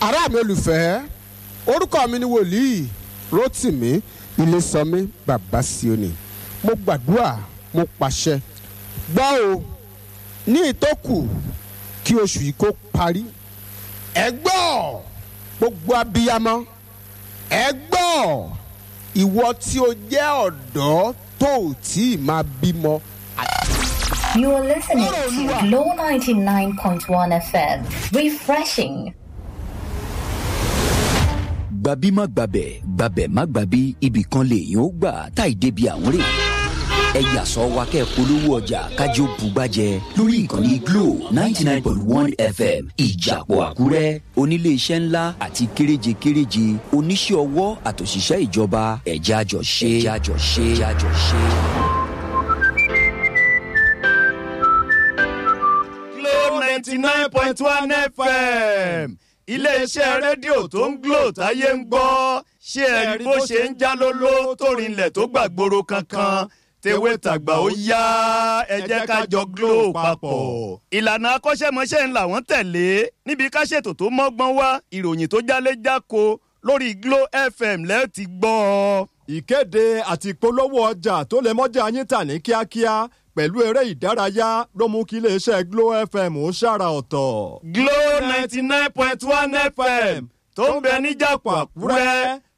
ará mi olùfẹ́ orúkọ mi ni wòlíì rotimi ilésànmí bàbá sioni mo gbàdúrà mo pàṣẹ gbọ́ o ní ìtókù kí oṣù yìí kó parí ẹ gbọ́ gbogbo abiyamọ ẹ gbọ́ ìwọ tí o jẹ́ ọ̀dọ́ tó ò tí ì máa bímọ. You are listening to Glow 99.1 FM. Refreshing. gbabi má gbabẹ̀ gbabẹ̀ má gbabi ibì kan lèèyàn ó gbà táì débi àwọn rè ẹ yàsọ wa kẹ́ polówó ọjà kájọ bùgbàjẹ lórí ìkànnì glo ninety nine point one fm ìjàpọ̀ àkúrẹ́ oníléeṣẹ́ ńlá àti kéréje kéréje oníṣẹ́ ọwọ́ àtòṣìṣẹ́ ìjọba ẹ̀já jọ ṣe ẹ̀já jọ ṣe ẹ̀já jọ ṣe. Glo ninety nine point one FM iléeṣẹ́ rédíò tó ń glo táyé ń gbọ́ ṣé ẹ rí bó ṣe ń já lóló tó rinlẹ̀ tó gbàgbóró kankan tewé tàgbà ó yá ẹ jẹ́ ká jọ glo papọ̀. ìlànà akọ́ṣẹ́mọṣẹ́ ń làwọn tẹ̀lé níbi ká ṣètò tó mọ́gbọ́n wá ìròyìn tó jálé jáko lórí Glo FM lẹ́ẹ̀ ti gbọ́ ọ. ìkéde àti ìpolówó ọjà tó lè mọ́jà yín tà ní kíákíá pẹ̀lú eré ìdárayá ló mú kí iléeṣẹ́ Glo FM ó ṣàrà ọ̀tọ̀. Glo ninety nine point one FM tó ń bẹ níjàpọ̀ Àkúrẹ́